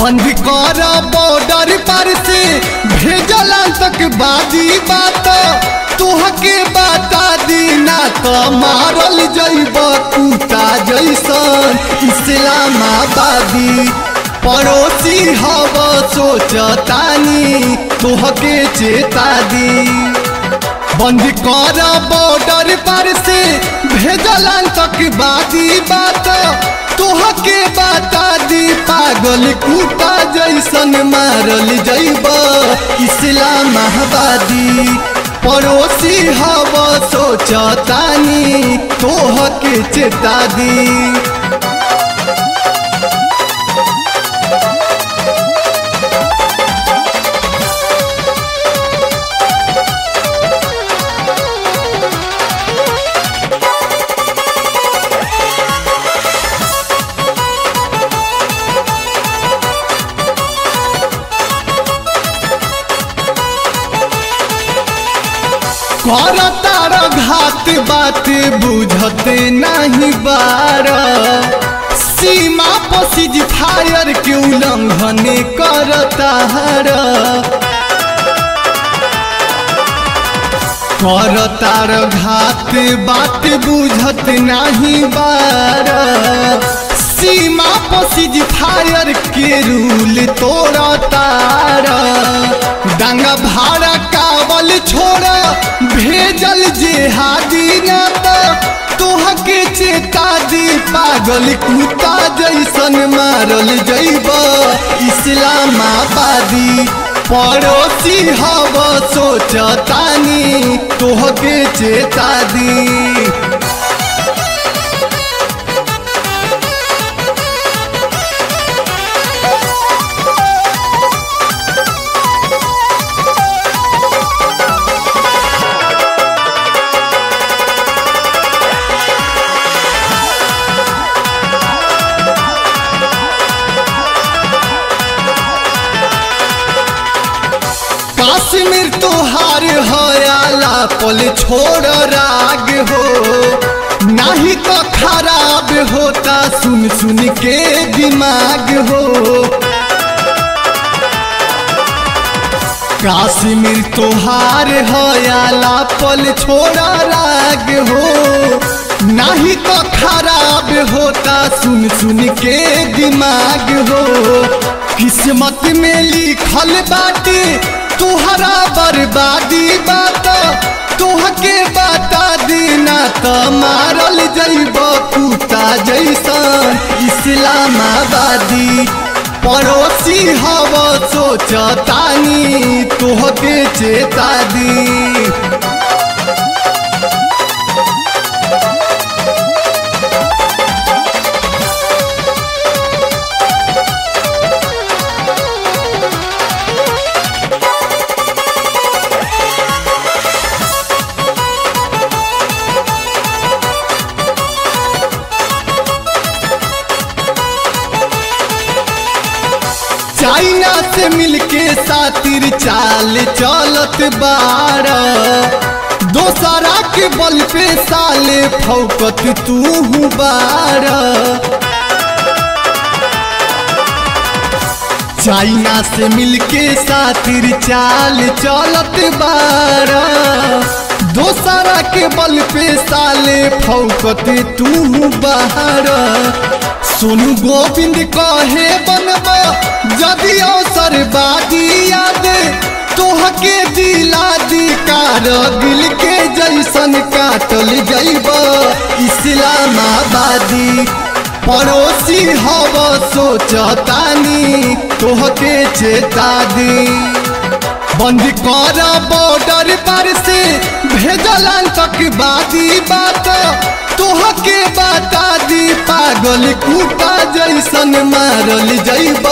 बंद कर बॉर्डर पर से भेजल तक बादी बात तोहके बता दी ना तो मारल जैब कुत्ता जैसन इस्लामाबादी पड़ोसी हव सोचतानी तोहके चेता दी बंद कर बॉर्डर पर से भेजल तक बादी बात तोहके बता दी पागल कुत्ता जैसन मारल जैब इस्लामाबादी पड़ोसी हव सोचतानी तोहके चेता दी कर तार घात बात बुझत नहीं बार सीमा पसिज फायर के उल्लंघन कर तार कर तार घात बात बुझत नहीं बार सीमा पसिज फायर के रूल तोड़ तार डांगा भाड़ा कावल छोड़ भेजल जेहादी ना तो तोहके चेता दी पागल कुत्ता जैसन मारल जैब इस्लामाबादी पड़ोसी हव सोचतानी तोहके चेता दी काश्मीर तोहार हयाला पल छोड़ राग हो नहीं तो खराब होता सुन सुन के दिमाग हो काश्मीर तोहार हयाला पल छोड़ राग हो नहीं तो खराब होता सुन सुन के दिमाग हो किस्मत में लिखल बाटे तुहरा बर्बादी बात तोहके बता दीना तो मारल जैब कुत्ता जैसन इस्लामाबादी पड़ोसी हव सोचतानी तोहके चेता दी चाइना से मिलके सातिर चाल चलत बार दोसरा के बल पे साले फौकत तू बार चाइना से मिलके सातिर चाल चलत बार दोसरा के बल पे साले फौकत तू बाहर सोनू गोविंद कहे बनब जदि अवसर बादी याद तोहके दिला दी कारगिल के जैसन काटल जैब इस्लामाबादी पड़ोसी हव सोचतानी तोहके चेता दी बंद कर बॉर्डर पर से भेजल तक बादी बात तोहके बता दी पागल कुत्ता जैसन मारल जैब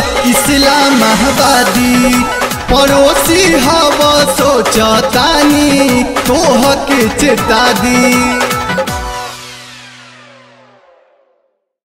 इस्लामाबादी पड़ोसी हव सोचतानी तोहके चेता दी